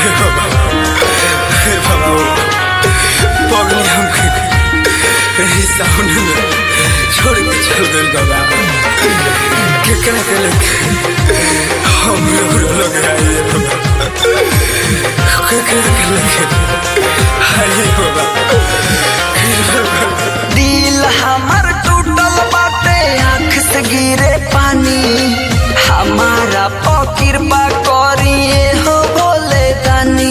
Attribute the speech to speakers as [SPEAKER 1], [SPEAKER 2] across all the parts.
[SPEAKER 1] पगली हमके रही सामने में छोड़ के चल गइल बाबा केकरा के लेके हम लोग लोग आइए बाबा केकरा के लेके आइए बाबा
[SPEAKER 2] दिल हमर टूटल बाटे आँख से गिरे पानी हमारा पकिर बा करिए हो बोले दानी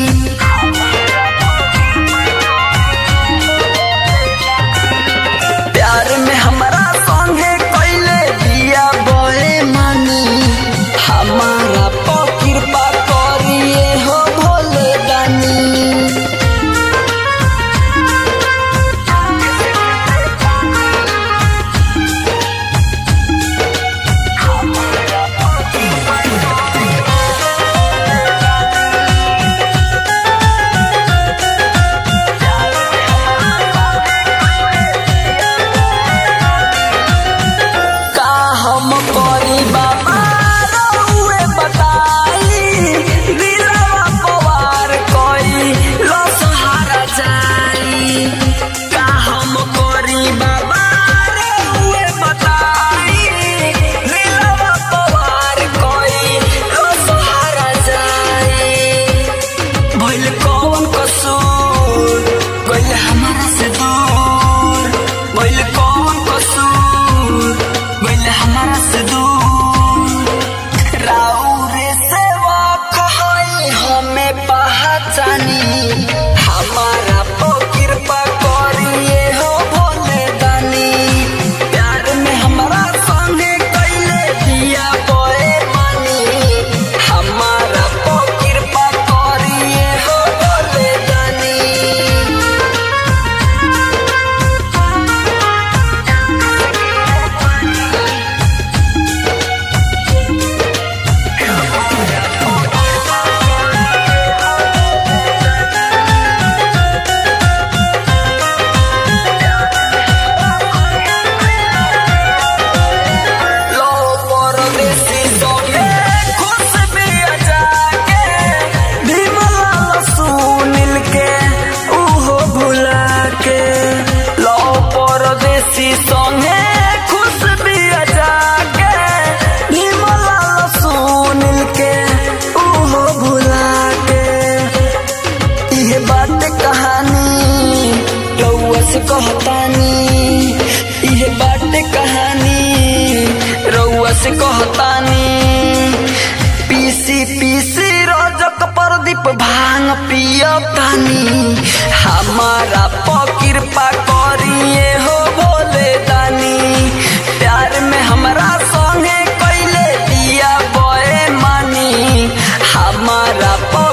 [SPEAKER 2] प्यार में हमारा संगे कैले दिया बोए मानी हमारा पकिर बा करिए हो भोले दानी का हम करी बाबा रउए बताई दिलवा पवार कोई लो सहारा जाई का हम करी बाबा रउए बताई दिलवा पवार कोई लो सहारा जाई भइल कौन कसूर गइल हमारा से दूर भइल कौन कसूर गइल हमारा से दूर राउरे सेवा कहई हमें पहचानी हमारा पो कृपा करिए हो भोले दानी प्यार में हमारा संगे कैले दिया बोए मानी हमारा पो कृपा करिए हो भोले दानी लो परदेसी सोने खुश भी जाके भीमलाल सुनील के उहो भुला के लो परदेसी सोने खुश भी जाके भीमलाल सुनील के उहो भुला के इहे बात कहानी रउआ से कहतानी इहे बात कहानी रउआ से कहतानी पीसी पीसी रजक प्रदीप भांग पियतानी हमारा पकिरपा करिए हो भोले दानी प्यार में हमरा संगे कैले दिया बोए मानी हमारा प